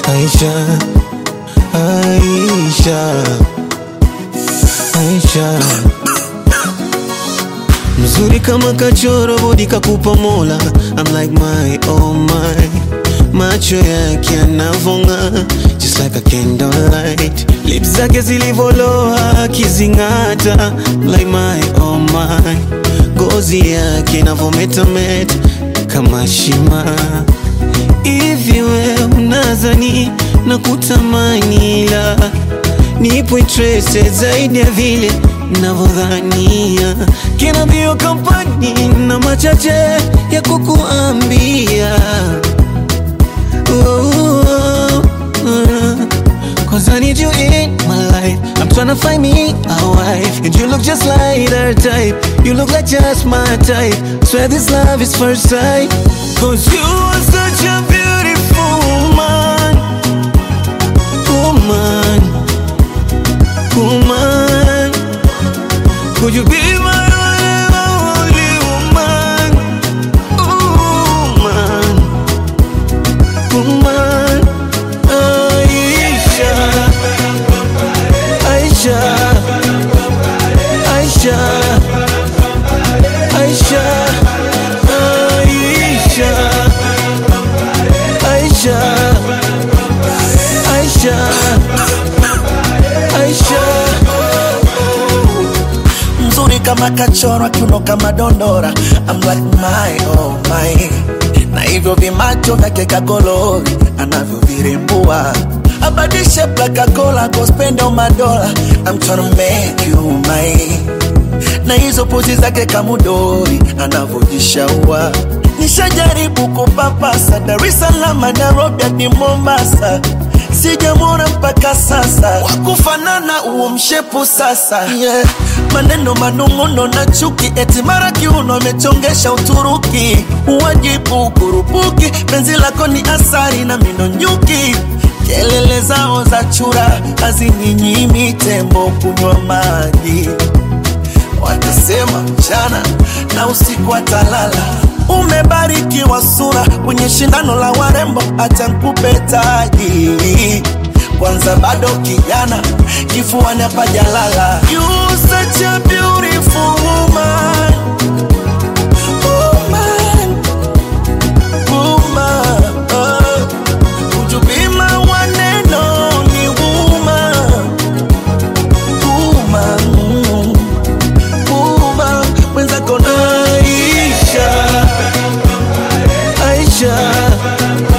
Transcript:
Aisha, Aisha, Aisha, mzuri kama kachoro, bodi kakupa Mola. I'm like my oh my, macho yake yanavonga just like a candlelight, lips zake zilivoloa akizing'ata. I'm like my oh my, ngozi yake inavometameta kama shima Hivi we unazani na kutamani, la nipo interested zaidi ya vile navyodhania. Kina bio kampani na machache ya kukuambia oh, oh, oh. Cause I need you in my life. I'm tryna find me a wife. And you look just like her type. You look like just my type. Swear this love is first sight. Cause you are such a beautiful woman. Woman. Woman. Could you be my only woman? Woman. Woman. Aisha. Aisha. Aisha. Aisha. Aisha. Aisha. Aisha. Aisha. mzuri kama kachorwa kiuno kama dondora I'm like my oh my na hivyo vimacho vyake kagolori anavyovirembua abadishe plakakola kospendo madola I'm tryna make you mine na hizo pozi zake kamudori anavyojishaua nishajaribu kupapasa Dar es Salaam Nairobi hadi Mombasa sijamwona mpaka sasa wakufanana uo mshepu sasa yeah. maneno manung'uno na chuki eti mara kiuno amechongesha Uturuki uwajibu kurupuki penzi lako ni asari na mino nyuki kelele zao za chura hazininyimi tembo kunywa maji watasema mchana na usiku atalala. Umebarikiwa sura kwenye shindano la warembo, acha nikupe taji kwanza, bado kijana, kifuani hapajalala. You such a beautiful woman. Woman, woman, oh. Would you be my one and only woman? Woman, mm. Uma mwenzako na Aisha, Aisha,